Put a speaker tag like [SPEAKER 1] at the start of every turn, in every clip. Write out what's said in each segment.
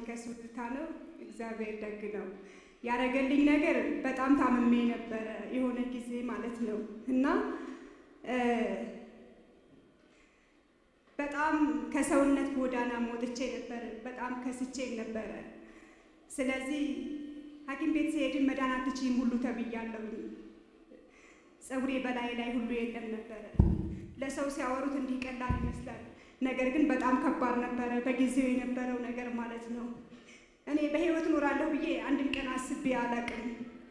[SPEAKER 1] ከሱልታ ነው። እግዚአብሔር ደግ ነው። ያደረገልኝ ነገር በጣም ታምሜ ነበረ የሆነ ጊዜ ማለት ነው እና በጣም ከሰውነት ጎዳና ሞጥቼ ነበረ። በጣም ከስቼም ነበረ። ስለዚህ ሐኪም ቤት ሲሄድን መዳን አትችይም ሁሉ ተብያለሁኝ። ፀጉሬ በላይ ላይ ሁሉ የለም ነበረ። ለሰው ሲያወሩት እንዲህ ቀላል ይመስላል፣ ነገር ግን በጣም ከባድ ነበረ በጊዜው የነበረው ነገር ማለት ነው። እኔ በህይወት እኖራለሁ ብዬ አንድም ቀን አስቤ አላቅም።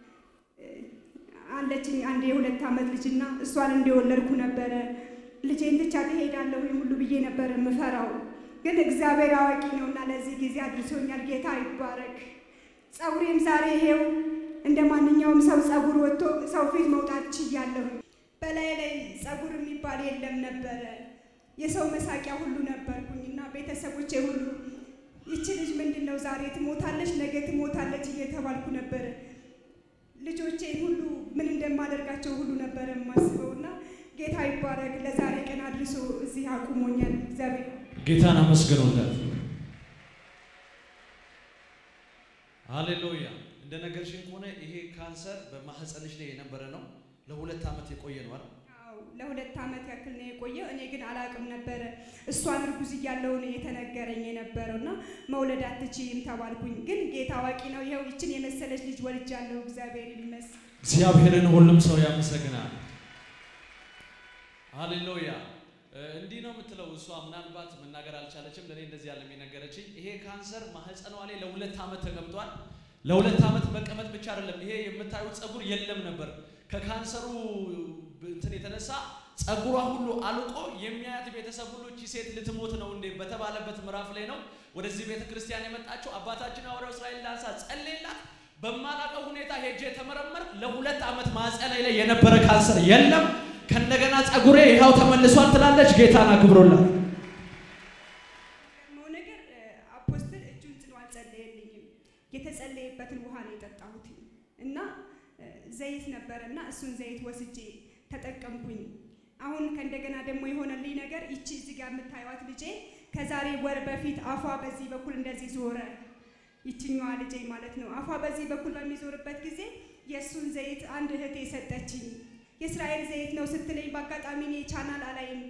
[SPEAKER 1] አለችኝ አንድ የሁለት ዓመት ልጅና እሷን እንደወለድኩ ነበረ ልጄን ትቻ ትሄዳለሁ ሁሉ ብዬ ነበር የምፈራው። ግን እግዚአብሔር አዋቂ ነውና ለዚህ ጊዜ አድርሶኛል። ጌታ ይባረክ። ፀጉሬም ዛሬ ይሄው እንደ ማንኛውም ሰው ፀጉር ወጥቶ ሰው ፊት መውጣት ችያለሁ። በላይ ላይ ፀጉር የሚባል የለም ነበረ። የሰው መሳቂያ ሁሉ ነበርኩኝ እና ቤተሰቦቼ ሁሉ ይቺ ልጅ ምንድን ነው ዛሬ ትሞታለች፣ ነገ ትሞታለች እየተባልኩ ነበረ። ልጆቼ ሁሉ ምን እንደማደርጋቸው ሁሉ ነበረ የማስበው እና ጌታ ይባረክ ለዛሬ ቀን አድርሶ እዚህ አቁሞኛል። እግዚአብሔር
[SPEAKER 2] ጌታን አመስግኑለት። ሃሌሉያ። እንደ ነገርሽን ከሆነ ይሄ ካንሰር በማህፀንሽ ላይ የነበረ ነው። ለሁለት ዓመት የቆየ ነው አይደል?
[SPEAKER 1] አዎ ለሁለት ዓመት ያክል ነው የቆየው። እኔ ግን አላቅም ነበረ። እሷን እርጉዝ እያለሁ ነው የተነገረኝ የነበረው እና መውለድ አትችይም ተባልኩኝ። ግን ጌታ አዋቂ ነው። ይኸው ይችን የመሰለች ልጅ ወልጃለሁ። እግዚአብሔር ይመስገን።
[SPEAKER 2] እግዚአብሔርን ሁሉም ሰው ያመሰግናል። ሃሌሉያ። እንዲህ ነው የምትለው እሷ ምናልባት መናገር አልቻለችም። ለእኔ እንደዚህ ያለ የነገረችኝ ይሄ ካንሰር ማህፀኗ ላይ ለሁለት ዓመት ተቀምጧል። ለሁለት ዓመት መቀመጥ ብቻ አይደለም፣ ይሄ የምታዩት ፀጉር የለም ነበር። ከካንሰሩ እንትን የተነሳ ፀጉሯ ሁሉ አልቆ የሚያያት ቤተሰብ ሁሉ እቺ ሴት ልትሞት ነው እንዴ በተባለበት ምዕራፍ ላይ ነው ወደዚህ ቤተ ክርስቲያን የመጣችው። አባታችን ሐዋርያው እስራኤል ዳንሳ ጸለየላት። በማላውቀው ሁኔታ ሄጄ ተመረመር። ለሁለት ዓመት ማህፀኔ ላይ የነበረ ካንሰር የለም ከእንደገና ፀጉሬ ይኸው ተመልሷል ትላለች። ጌታን አክብሮላት።
[SPEAKER 1] የሚገርመው ነገር አፖስትል እጁን ጽኖ አልጸለየልኝም። የተጸለየበትን ውሃ ነው የጠጣሁት እና ዘይት ነበረ እና እሱን ዘይት ወስጄ ተጠቀምኩኝ። አሁን ከእንደገና ደግሞ የሆነልኝ ነገር ይቺ እዚህ ጋር የምታዩት ልጄ ከዛሬ ወር በፊት አፏ በዚህ በኩል እንደዚህ ዞረ። ይችኛዋ ልጄ ማለት ነው። አፏ በዚህ በኩል በሚዞርበት ጊዜ የእሱን ዘይት አንድ እህቴ ሰጠችኝ። የእስራኤል ዘይት ነው ስትለኝ በአጋጣሚ እኔ ቻናል አላይም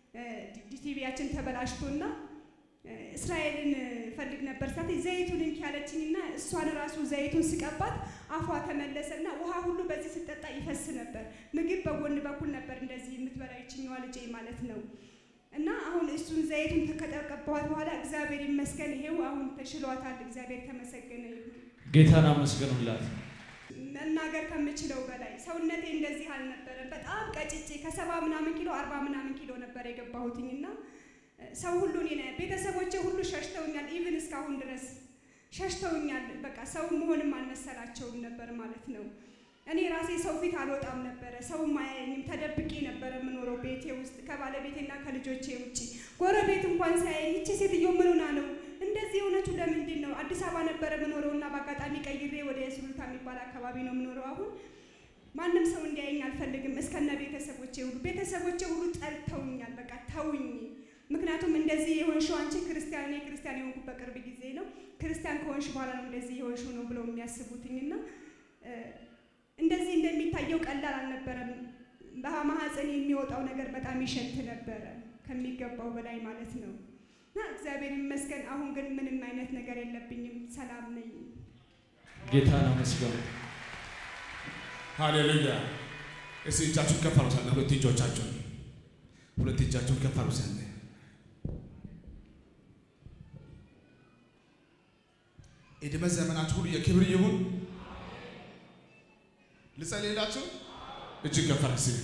[SPEAKER 1] ቲቪያችን ተበላሽቶና እስራኤልን ፈልግ ነበር ሳት ዘይቱን እንኪ ያለችኝና እሷን ራሱ ዘይቱን ስቀባት አፏ ተመለሰና ውሃ ሁሉ በዚህ ስጠጣ ይፈስ ነበር። ምግብ በጎን በኩል ነበር እንደዚህ የምትበላ ይችኛዋ ልጄ ማለት ነው። እና አሁን እሱን ዘይቱን ከቀባኋት በኋላ እግዚአብሔር ይመስገን ይሄው አሁን ተሽሏታል። እግዚአብሔር ተመሰገነ ይሁን።
[SPEAKER 2] ጌታን አመስግኑላት።
[SPEAKER 1] መናገር ከምችለው በላይ ሰውነቴ እንደዚህ አልነበረም። በጣም ቀጭጬ ከሰባ ምናምን ኪሎ አርባ ምናምን ኪሎ ነበር የገባሁትኝ እና ሰው ሁሉ እኔ ቤተሰቦቼ ሁሉ ሸሽተውኛል። ኢቭን እስካሁን ድረስ ሸሽተውኛል። በቃ ሰው መሆንም አልመሰላቸውም ነበር ማለት ነው። እኔ ራሴ ሰው ፊት አልወጣም ነበረ። ሰውም አያየኝም። ተደብቄ ነበረ የምኖረው ቤቴ ውስጥ ከባለቤቴና ከልጆቼ ውጭ። ጎረቤት እንኳን ሳያየኝ ይቺ ሴትዮ ምን ሆና ነው እንደዚህ የሆነችው ለምንድን ነው? አዲስ አበባ ነበረ የምኖረው እና በአጋጣሚ ቀይሬ ወደ ሱሉልታ የሚባል አካባቢ ነው የምኖረው አሁን። ማንም ሰው እንዲያየኝ አልፈልግም፣ እስከነ ቤተሰቦቼ ሁሉ። ቤተሰቦቼ ሁሉ ጠልተውኛል። በቃ ተውኝ። ምክንያቱም እንደዚህ የሆንሽው አንቺ ክርስቲያን፣ እኔ ክርስቲያን የሆንኩት በቅርብ ጊዜ ነው። ክርስቲያን ከሆንሽ በኋላ ነው እንደዚህ የሆንሽው ነው ብለው የሚያስቡትኝና እንደዚህ እንደሚታየው ቀላል አልነበረም። በማህፀን የሚወጣው ነገር በጣም ይሸት ነበረ ከሚገባው በላይ ማለት ነው። እና እግዚአብሔር ይመስገን አሁን ግን ምንም አይነት ነገር የለብኝም፣ ሰላም ነኝ።
[SPEAKER 2] ጌታን አመስግኑ።
[SPEAKER 3] ሃሌሉያ። እስቲ እጃችሁን ከፍ አድርጉ። ሳለ ሁለት እጆቻችሁን ሁለት እጃችሁን ከፍ አድርጉ። ሳለ እድሜ ዘመናችሁ ሁሉ የክብር ይሁን። ልጸልይላችሁ። እጅግ ከፍ አድርጉ። እስቲ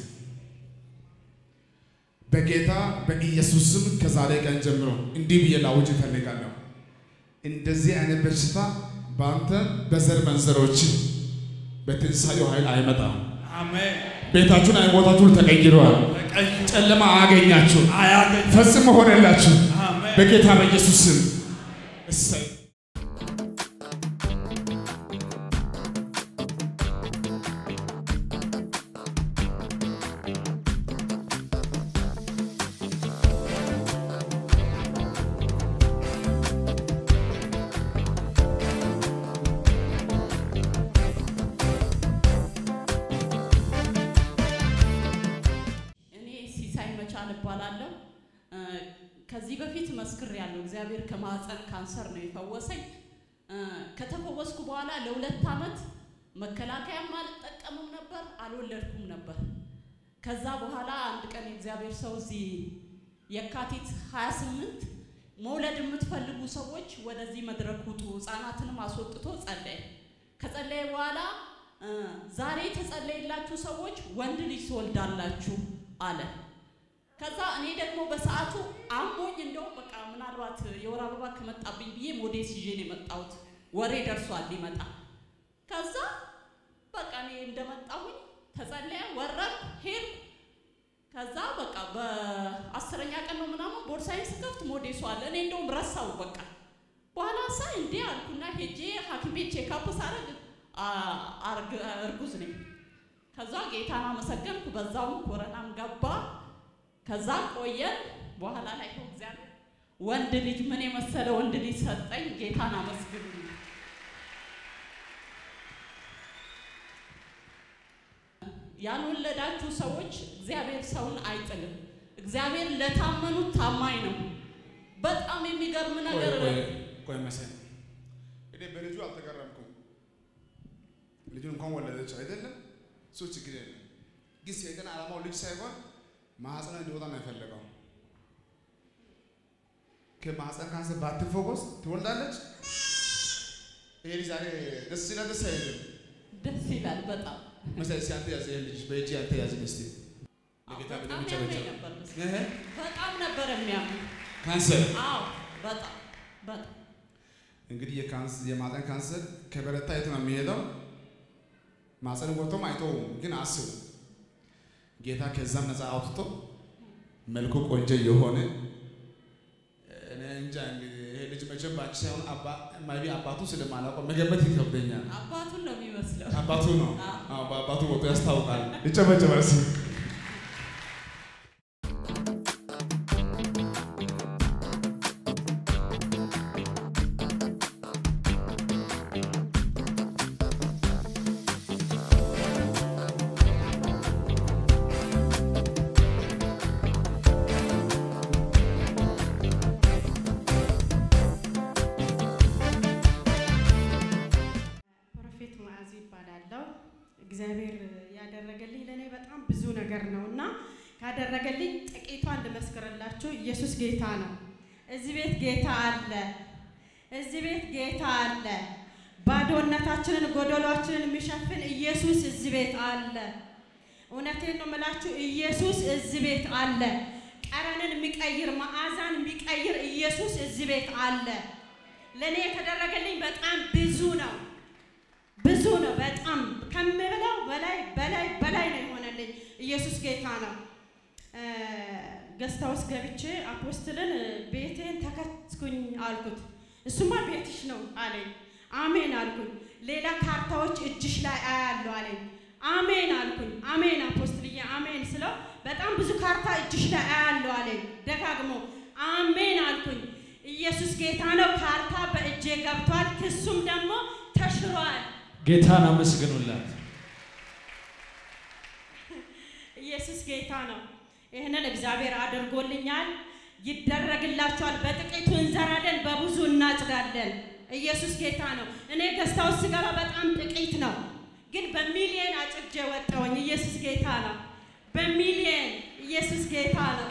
[SPEAKER 3] በጌታ በኢየሱስ ስም ከዛሬ ቀን ጀምሮ እንዲህ ብዬ ላውጅ እፈልጋለሁ። እንደዚህ አይነት በሽታ በአንተ በዘር መንዘሮች በትንሳኤው ኃይል አይመጣም።
[SPEAKER 4] አሜን።
[SPEAKER 3] ቤታችሁን አይሞታችሁ ተቀይረዋል።
[SPEAKER 4] ቀይ
[SPEAKER 3] ጨለማ አያገኛችሁ፣
[SPEAKER 4] አያገኝ
[SPEAKER 3] ፈጽሞ ሆነላችሁ
[SPEAKER 4] አሜን።
[SPEAKER 3] በጌታ በኢየሱስ ስም። እሰይ
[SPEAKER 4] ልሳን እባላለሁ። እ፣ ከዚህ በፊት መስክሬያለሁ። እግዚአብሔር ከማህፀን ካንሰር ነው የፈወሰኝ። እ፣ ከተፈወስኩ በኋላ ለሁለት ዓመት መከላከያም አልጠቀምም ነበር፣ አልወለድኩም ነበር። ከዛ በኋላ አንድ ቀን የእግዚአብሔር ሰው እዚህ የካቲት 28 መውለድ የምትፈልጉ ሰዎች ወደዚህ መድረክ ውጡ፣ ህፃናትንም አስወጥቶ ጸለየ። ከጸለየ በኋላ እ፣ ዛሬ የተጸለየላችሁ ሰዎች ወንድ ልጅ ትወልዳላችሁ አለ። ከዛ እኔ ደግሞ በሰዓቱ አሞኝ እንደውም በቃ ምናልባት የወር አበባ ከመጣብኝ ብዬ ሞዴስ ይዤ ነው የመጣሁት። ወሬ ደርሷል ሊመጣ። ከዛ በቃ እኔ እንደመጣሁኝ ተጸለየ፣ ወረድኩ፣ ሄድኩ። ከዛ በቃ በአስረኛ ቀን ነው ምናምን ቦርሳዬን ስከፍት ሞዴሱ አለ። እኔ እንደውም ረሳው በቃ በኋላ ሳይ እንዴ አልኩና ሄጄ ሐኪም ቤት ቼክአፕ ሳረግ አ- አርግ- እርጉዝ ነኝ። ከዛ ጌታን አመሰገንኩ። በዛውም ኮረናም ገባ። ከዛ ቆየን። በኋላ ላይ ይኸው እግዚአብሔር ወንድ ልጅ ምን የመሰለ ወንድ ልጅ ሰጠኝ። ጌታን አመስግኑ። ያልወለዳችሁ ሰዎች እግዚአብሔር ሰውን አይጥልም። እግዚአብሔር ለታመኑት ታማኝ ነው። በጣም የሚገርም ነገር
[SPEAKER 3] ቆይ ቆይ መሰል እኔ በልጁ አልተገረምኩም። ልጁን እንኳን ወለደች አይደለም፣ እሱ ችግር የለም። ግን ሰይጣን ዓላማው ልጅ ሳይሆን ማህፀኗ እንዲወጣ ነው የፈለገው። ከማህፀን ካንሰር ባትፈወስ ትወልዳለች። ይሄ ልጅ ዛሬ ደስ ይላል፣ ደስ አይልም?
[SPEAKER 4] ደስ ይላል በጣም
[SPEAKER 3] መሰል እስኪ አንተ ያዘ ልጅ በእጅ አንተ ያዘ እስኪ ለጌታ
[SPEAKER 4] በጣም
[SPEAKER 3] ብቻ
[SPEAKER 4] ያመኝ
[SPEAKER 3] ብቻ
[SPEAKER 4] ነበር በስ-
[SPEAKER 3] እህ
[SPEAKER 4] በጣም ነበር የሚያምን።
[SPEAKER 3] ካንሰር
[SPEAKER 4] አዎ በጣም በጣም
[SPEAKER 3] እንግዲህ የካንሰር የማህፀን ካንሰር ከበረታ የት ነው የሚሄደው? ማህፀን ወጥቶም አይተውም። ግን አስቡ ጌታ ከዛም ነፃ አውጥቶ መልኩ ቆንጆ የሆነ እኔ እንጃ እንግዲህ ይሄ ልጅ መቼም ባንቺ ሳይሆን አባ ማይቢ አባቱ ስለማላውቀው መገመት ይከብደኛል።
[SPEAKER 4] አባቱን ነው የሚመስለው።
[SPEAKER 3] አባቱ ነው።
[SPEAKER 4] አዎ።
[SPEAKER 3] አዎ በአባቱ ወጥቶ ያስታውቃል። ይጨበጨባል። እስኪ
[SPEAKER 5] ፕሮፌት መዓዝ ይባላለሁ። እግዚአብሔር ያደረገልኝ ለእኔ በጣም ብዙ ነገር ነው እና ካደረገልኝ ጥቂቷን ልመስክርላችሁ። ኢየሱስ ጌታ ነው። እዚህ ቤት ጌታ አለ። እዚህ ቤት ጌታ አለ። ባዶነታችንን ጎደሏችንን የሚሸፍን ኢየሱስ እዚህ ቤት አለ። እውነቴን ነው የምላችሁ፣ ኢየሱስ እዚህ ቤት አለ። ጠረንን የሚቀይር መዓዛን የሚቀይር ኢየሱስ እዚህ ቤት አለ። ለእኔ የተደረገልኝ በጣም ብዙ ነው ብዙ ነው። በጣም ከምብለው በላይ በላይ በላይ ነው የሆነልኝ። ኢየሱስ ጌታ ነው። ገስታ ውስጥ ገብቼ አፖስትልን ቤቴን ተከትኩኝ አልኩት። እሱማ ቤትሽ ነው አለኝ። አሜን አልኩኝ። ሌላ ካርታዎች እጅሽ ላይ አያለሁ አለኝ። አሜን አልኩኝ። አሜን አፖስትልዬ አሜን ስለው በጣም ብዙ ካርታ እጅሽ ላይ አያለሁ አለኝ። ደጋግሞ አሜን አልኩኝ። ኢየሱስ ጌታ ነው። ካርታ በእጄ ገብቷል። ክሱም ደግሞ ተሽሯል።
[SPEAKER 2] ጌታን አመስግኑላት።
[SPEAKER 5] ኢየሱስ ጌታ ነው። ይህንን እግዚአብሔር አድርጎልኛል። ይደረግላችኋል። በጥቂቱ እንዘራለን፣ በብዙ እናጭዳለን። ኢየሱስ ጌታ ነው። እኔ ገዝታ ውስጥ ስገባ በጣም ጥቂት ነው፣ ግን በሚሊየን አጭጄ ወጣሁኝ። ኢየሱስ ጌታ ነው። በሚሊየን ኢየሱስ ጌታ ነው።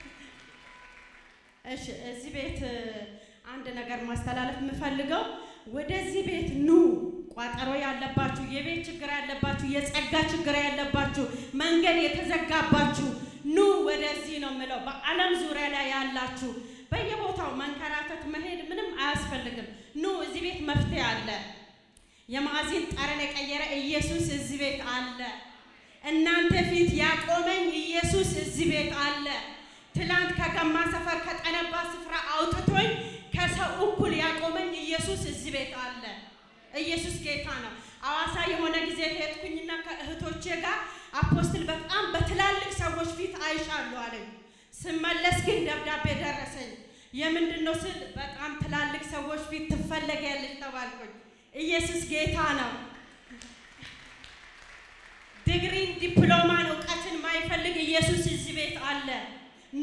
[SPEAKER 5] እሺ፣ እዚህ ቤት እ፣ አንድ ነገር ማስተላለፍ የምፈልገው ወደዚህ ቤት ኑ። ቋጠሮ ያለባችሁ፣ የቤት ችግር ያለባችሁ፣ የጸጋ ችግር ያለባችሁ፣ መንገድ የተዘጋባችሁ ኑ ወደዚህ ነው የምለው። በዓለም ዙሪያ ላይ ያላችሁ በየቦታው መንከራተት መሄድ ምንም አያስፈልግም። ኑ እዚህ ቤት መፍትሄ አለ። የማዕዚን ጠረን የቀየረ ኢየሱስ እዚህ ቤት አለ። እናንተ ፊት ያቆመኝ ኢየሱስ እዚህ ቤት አለ። ትላንት ከገማ ሰፈር ከጠነባ ስፍራ አውጥቶኝ ከሰው እኩል ያቆመኝ ኢየሱስ እዚህ ቤት አለ። ኢየሱስ ጌታ ነው። አዋሳ የሆነ ጊዜ ሄድኩኝና ከእህቶቼ ጋር አፖስትል በጣም በትላልቅ ሰዎች ፊት አይሻለሁ አለኝ። ስመለስ ግን ደብዳቤ ደረሰኝ። የምንድን ነው ስል በጣም ትላልቅ ሰዎች ፊት ትፈለጊያለሽ ተባልኩኝ። ኢየሱስ ጌታ ነው። ዲግሪን ዲፕሎማን እውቀትን ማይፈልግ ኢየሱስ እዚህ ቤት አለ።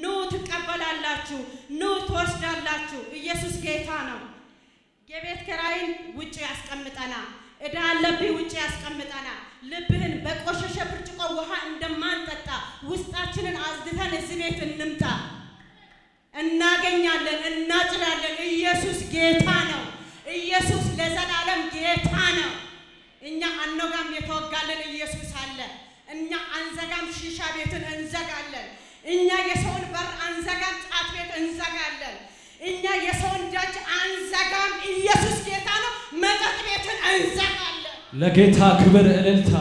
[SPEAKER 5] ትቀበላላችሁ፣ ኑ ትወስዳላችሁ። ኢየሱስ ጌታ ነው። የቤት ኪራይን ውጭ ያስቀምጠና እዳ አለብህ ውጭ ያስቀምጠና ልብህን በቆሸሸ ብርጭቆ ውሃ እንደማንጠጣ ውስጣችንን አዝድተን እዚህ ቤት እንምጣ። እናገኛለን፣ እናጭዳለን። ኢየሱስ ጌታ ነው። ኢየሱስ ለዘላለም ጌታ ነው። እኛ አኖጋም የተወጋለን ኢየሱስ አለ። እኛ አንዘጋም፣ ሺሻ ቤትን እንዘጋለን። እኛ የሰውን በር አንዘጋም፣ ጫት ቤት እንዘጋለን። እኛ የሰውን ደጅ አንዘጋም። ኢየሱስ ጌታ ነው። መጠጥ ቤትን እንዘጋለን።
[SPEAKER 2] ለጌታ ክብር እልልታ።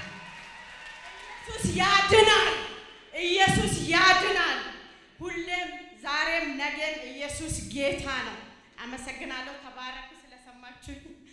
[SPEAKER 5] ኢየሱስ ያድናል። ኢየሱስ ያድናል። ሁሌም ዛሬም ነገም ኢየሱስ ጌታ ነው። አመሰግናለሁ። ተባረኩ ስለሰማችሁኝ።